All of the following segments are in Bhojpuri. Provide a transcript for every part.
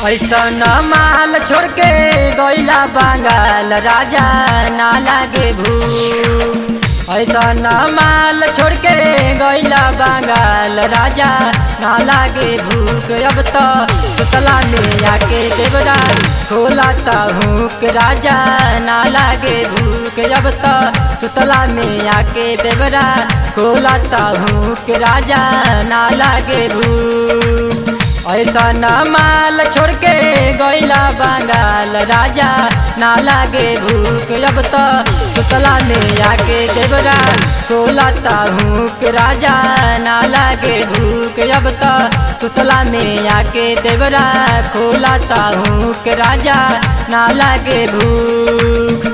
ऐसन माल छोड़ के गैला बंगाल राजा ना लागे भू ऐसन माल छोड़ के गैला बंगाल राजा ना लागे भूख अब तो सुतला में आके देवरा खोला हूँ राजा ना लागे भूख अब तो सुतला में आके देवरा खोला हूँ राजा ना लागे भूख ऐसा न माल छोड़ के गैला बंगाल राजा ना लागे भूख अब तो सुतला में आके देवरा खोलाता हूँ राजा ना लागे भूख अब तो सुतला में आके देवरा खोलाता हूँ राजा ना लागे भूख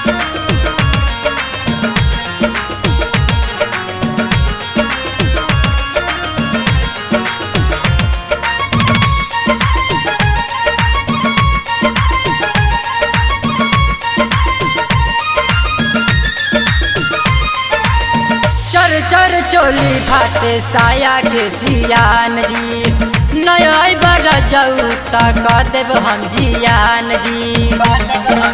चर चर चोली फाटे साया के सियान जी नया बड़ा जाऊ तक देव हम जियान जी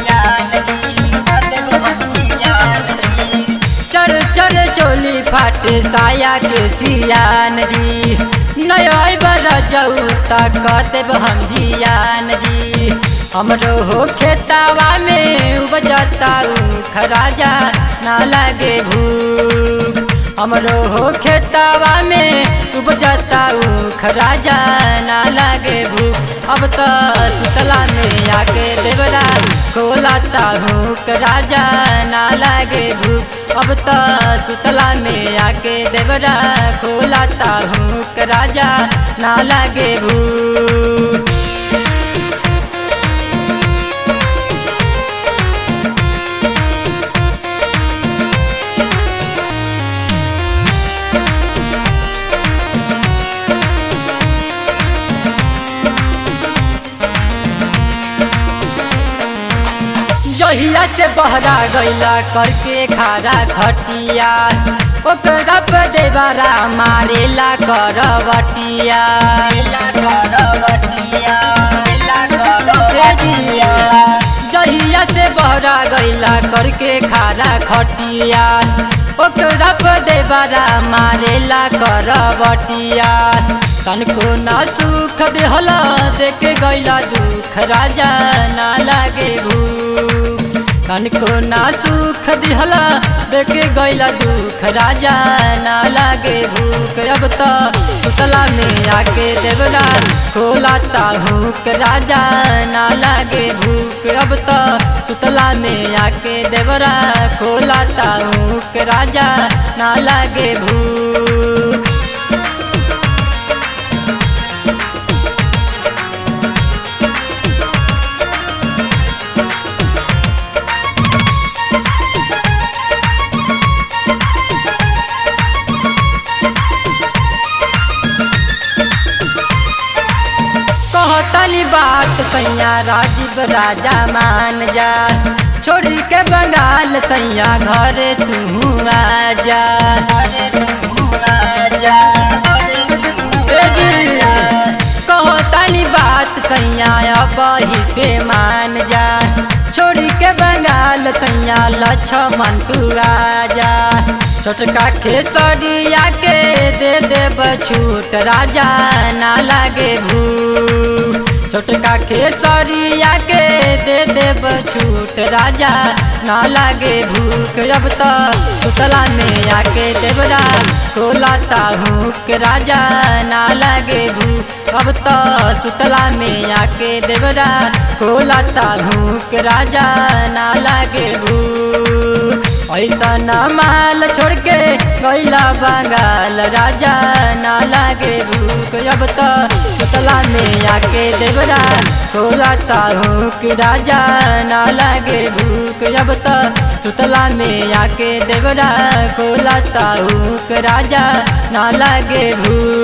चर चर चोली फाटे साया के सियान जी नया बड़ा जाऊ तक देव हम जियान जी हमरो हो खेतावा में उपजता खराजा ना लगे भूख हमरो हो खेतावा में उपजता खराजा ना लगे भूख अब तो सुतला में आके देवरा खोलाता हूँ राजा ना लगे भूख अब तो सुतला में आके देवरा खोलाता हूँ राजा ना लगे भूख जहिया से बहरा गैला करके खारा खटिया ओकरा पे देवरा मारेला करवटिया जहिया से बहरा गैला करके खारा खटिया ओकरा पे देवरा मारेला करवटिया तनको ना सुख देहला देख गैला दुख राजा ना लागे भूख तनको ना सुख दिहला देखे गैला दुख राजा ना लागे भूख अब तो सुतला में आके देवरा खोलाता हूँ राजा ना लागे भूख अब तो सुतला में आके देवरा खोलाता हूँ राजा ना लागे भूख कहतनी बात सैया राजीव राजा मान जा छोड़ी के बंगाल सैया घर तू आजा कहतनी बात सैया अब ही से मान जा छोड़ी के बंगाल सैया लक्ष्मण तू राजा छोटका खेसरिया के दे देब छूट राजा ना लागे भू छोटका खेसरिया के दे देब छूट राजा ना लागे भूख अब तो सुतला में आके देवरा खोलाता हूँ राजा ना लागे भूख अब तो सुतला में आके देवरा खोलाता हूँ राजा ना लागे भूख ऐसा न माल छोड़ के गैला बंगाल राजा ना लागे भूख अब तो सुतला में आके देवरा खोलाता हूँ कि राजा ना लागे भूख अब तो सुतला में आके देवरा खोलाता हूँ कि राजा ना लागे भूख